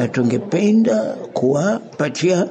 na tungependa kuwapatia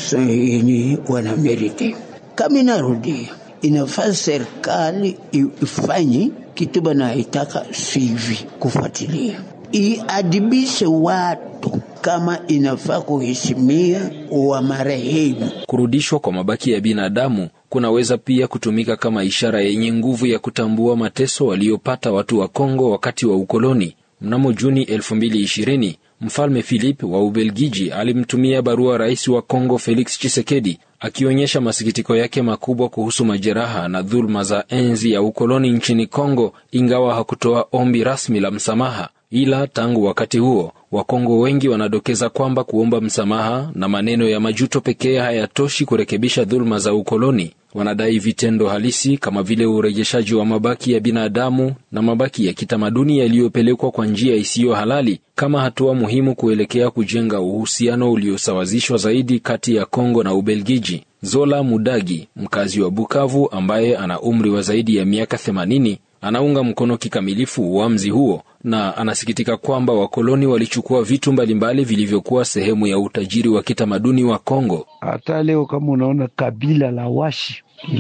yenye wanamerite. Kama inarudia, inafaa serikali ifanye kitu banaitaka sivi, kufuatilia iadibishe watu kama inafaa kuheshimia wa marehemu. Kurudishwa kwa mabaki ya binadamu kunaweza pia kutumika kama ishara yenye nguvu ya kutambua mateso waliopata watu wa Kongo wakati wa ukoloni. Mnamo Juni 2020 Mfalme Philip wa Ubelgiji alimtumia barua rais wa Kongo Felix Tshisekedi akionyesha masikitiko yake makubwa kuhusu majeraha na dhuluma za enzi ya ukoloni nchini Kongo, ingawa hakutoa ombi rasmi la msamaha. Ila tangu wakati huo Wakongo wengi wanadokeza kwamba kuomba msamaha na maneno ya majuto pekee hayatoshi kurekebisha dhuluma za ukoloni. Wanadai vitendo halisi kama vile urejeshaji wa mabaki ya binadamu na mabaki ya kitamaduni yaliyopelekwa kwa njia isiyo halali kama hatua muhimu kuelekea kujenga uhusiano uliosawazishwa zaidi kati ya Kongo na Ubelgiji. Zola Mudagi, mkazi wa Bukavu ambaye ana umri wa zaidi ya miaka 80, anaunga mkono kikamilifu uamuzi huo na anasikitika kwamba wakoloni walichukua vitu mbalimbali vilivyokuwa sehemu ya utajiri wa kitamaduni wa Kongo. Hata leo kama unaona kabila la Washi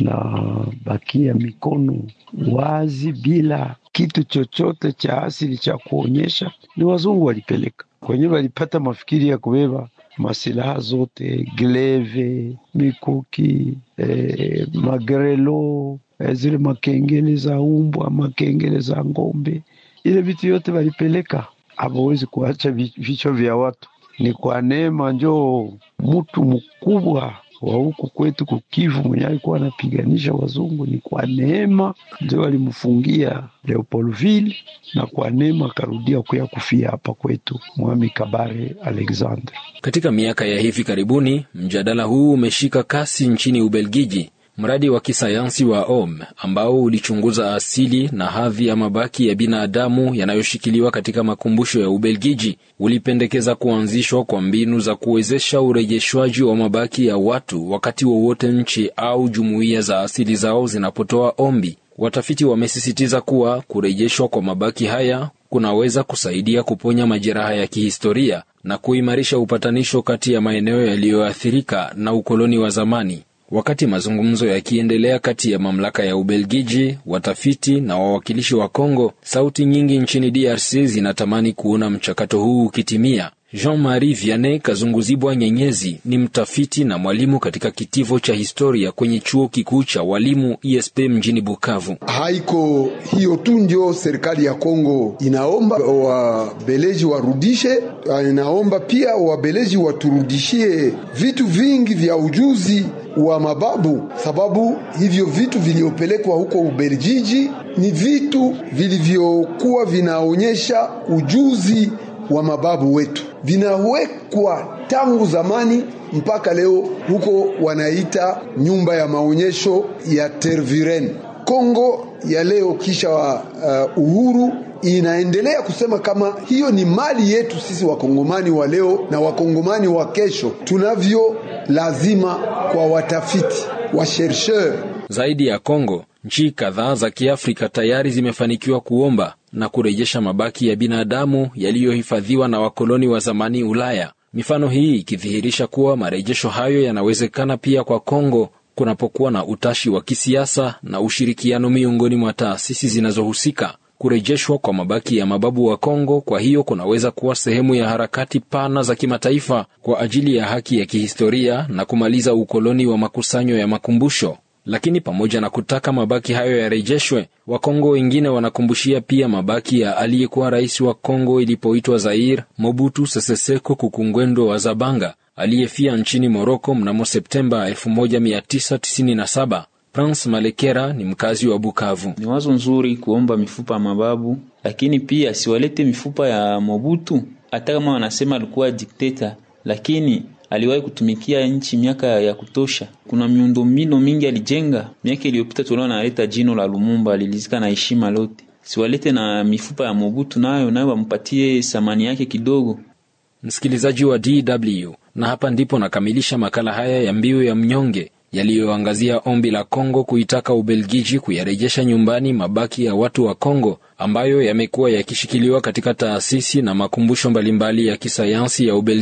inabakia mikono wazi bila kitu chochote cha asili cha kuonyesha ni wazungu walipeleka kwenyewe, walipata mafikiri ya kubeba masilaha zote, gleve, mikuki, eh, magrelo, eh, zile makengele za umbwa, makengele za ng'ombe, ile vitu yote walipeleka. Hawawezi kuacha vichwa vya watu. Ni kwa neema njoo mtu mkubwa wa huku kwetu kukivu mwenye alikuwa anapiganisha wazungu, ni kwa neema ndio walimfungia Leopoldville, na kwa neema akarudia kuya kufia hapa kwetu Mwami Kabare Alexander. Katika miaka ya hivi karibuni, mjadala huu umeshika kasi nchini Ubelgiji. Mradi wa kisayansi wa OM ambao ulichunguza asili na hadhi ya mabaki ya binadamu yanayoshikiliwa katika makumbusho ya Ubelgiji ulipendekeza kuanzishwa kwa mbinu za kuwezesha urejeshwaji wa mabaki ya watu wakati wowote nchi au jumuiya za asili zao zinapotoa ombi. Watafiti wamesisitiza kuwa kurejeshwa kwa mabaki haya kunaweza kusaidia kuponya majeraha ya kihistoria na kuimarisha upatanisho kati ya maeneo yaliyoathirika na ukoloni wa zamani. Wakati mazungumzo yakiendelea kati ya mamlaka ya Ubelgiji, watafiti na wawakilishi wa Kongo, sauti nyingi nchini DRC zinatamani kuona mchakato huu ukitimia. Jean-Marie Vianney Kazunguzibwa Nyenyezi ni mtafiti na mwalimu katika kitivo cha historia kwenye chuo kikuu cha walimu ISP mjini Bukavu. Haiko hiyo tu ndio serikali ya Kongo inaomba wabeleji warudishe, inaomba pia wabeleji waturudishie vitu vingi vya ujuzi wa mababu, sababu hivyo vitu vilivyopelekwa huko Ubelgiji ni vitu vilivyokuwa vinaonyesha ujuzi wa mababu wetu, vinawekwa tangu zamani mpaka leo. Huko wanaita nyumba ya maonyesho ya Tervuren. Kongo ya leo kisha uh, uhuru inaendelea kusema kama hiyo ni mali yetu sisi wakongomani wa leo na wakongomani wa kesho, tunavyo lazima kwa watafiti wa chercheur. Zaidi ya Kongo, nchi kadhaa za Kiafrika tayari zimefanikiwa kuomba na kurejesha mabaki ya binadamu yaliyohifadhiwa na wakoloni wa zamani Ulaya. Mifano hii ikidhihirisha kuwa marejesho hayo yanawezekana pia kwa Kongo kunapokuwa na utashi wa kisiasa na ushirikiano miongoni mwa taasisi zinazohusika. Kurejeshwa kwa mabaki ya mababu wa Kongo kwa hiyo kunaweza kuwa sehemu ya harakati pana za kimataifa kwa ajili ya haki ya kihistoria na kumaliza ukoloni wa makusanyo ya makumbusho. Lakini pamoja na kutaka mabaki hayo yarejeshwe, Wakongo wengine wanakumbushia pia mabaki ya aliyekuwa rais wa Kongo ilipoitwa Zaire, Mobutu Sese Seko Kukungwendo wa Zabanga, aliyefia nchini Moroko mnamo Septemba 1997. Prince Malekera ni mkazi wa Bukavu. Ni wazo nzuri kuomba mifupa ya mababu, lakini pia siwalete mifupa ya Mobutu. Hata kama wanasema alikuwa dikteta, lakini aliwahi kutumikia nchi miaka ya kutosha. Kuna miundombinu mingi alijenga. Miaka iliyopita tuliona analeta jino la Lumumba, alilizika na heshima lote. Siwalete na mifupa ya Mobutu, nayo nayo wampatie thamani yake kidogo. Msikilizaji wa DW, na hapa ndipo nakamilisha makala haya ya Mbiu ya Mnyonge yaliyoangazia ombi la Kongo kuitaka Ubelgiji kuyarejesha nyumbani mabaki ya watu wa Kongo ambayo yamekuwa yakishikiliwa katika taasisi na makumbusho mbalimbali ya kisayansi ya Ubelgiji.